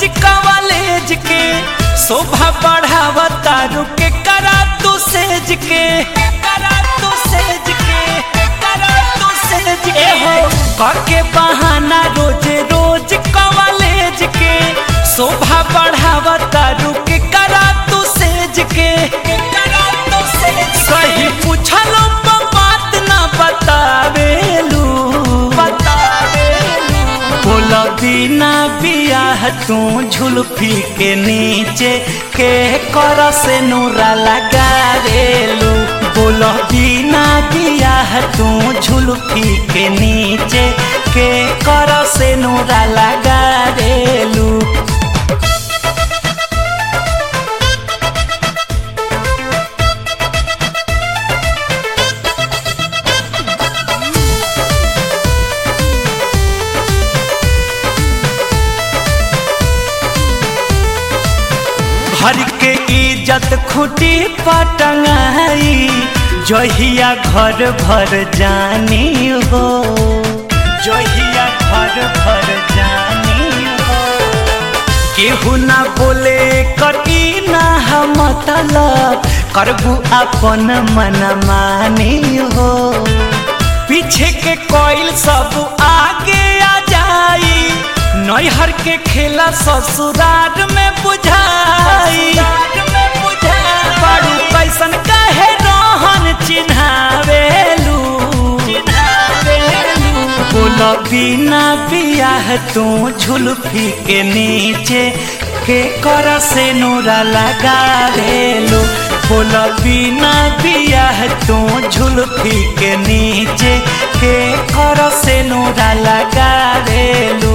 college के शोभा बढ़ावा तारू के करा तू सेज के करा तू सेज के करा तू सेज के हो करके बहाना रोज रोज कॉलेज के शोभा बढ़ावा तारू के करा तू सेज के करा तू सेज सही पूछलो प बात ना बतावेलू बतावेलू बोला बिना बियाह तू झुलफी के नीचे के कर से नूरा लगावेलू बोला बिना बियाह तू झुलफी के नीचे के कर से नूरा लगावेलू घर के इज्जत खुटी पटंगाई जहिया घर भर जानी हो जहिया घर भर जानी हो केहू ना बोले कटी ना हम मतलब करबू अपन मन मानी हो पीछे के कोयल सब आगे आ जाई नैहर के खेला ससुराल में बुझाई बड़ू कैसन कहे रोहन चिन्हावेलू बोल बिना बियाह तू झुलफी के नीचे के कर से नूरा लगावेलू बोल बिना बियाह तू झुलफी के नीचे के कर से नूरा लगावेलू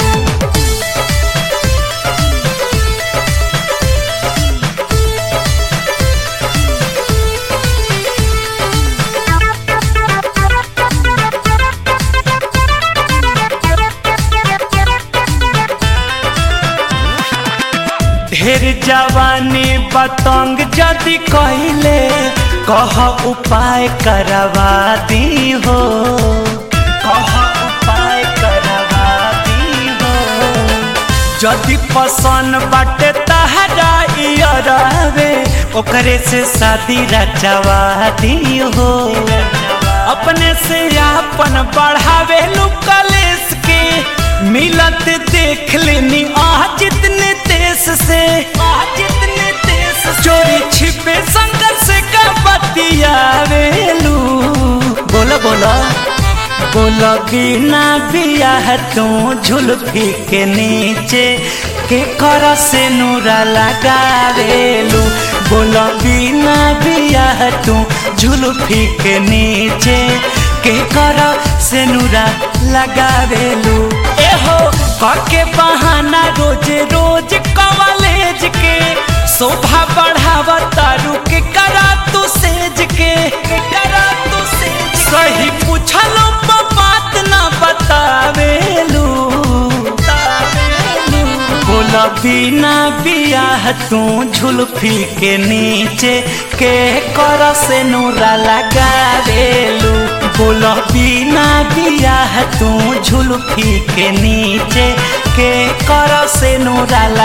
ढेर जवानी बतंग जदि कहले कह उपाय करवा दी हो कह उपाय करवा दी हो जदि पसंद बाटे तहरा इयरवे ओकरे से शादी रचवा दी हो अपने से अपन बढ़ावे कलेस के मिलत देख लेनी आ जितने देश से आ जितने देश चोरी छिपे संघर्ष का बतियावेलू बोला बोला बोला बिना बियाह तू झुलफी के नीचे के कर से नूरा लगावेलू बोला बिना बियाह तू झुलफी के नीचे के कर से नूरा लगावेलू एहो करके बहाना रोज रोज कॉलेज के शोभा बढ़ावा तारू के करा तू सेज के करा तू सेज सही पूछलो प बात ना बतावेलू बोला बिना बियाह तू झुलफी के नीचे के कर से नूरा लगावेलू बोला बिना बियाह तू झुलफी के नीचे के कर से नूरा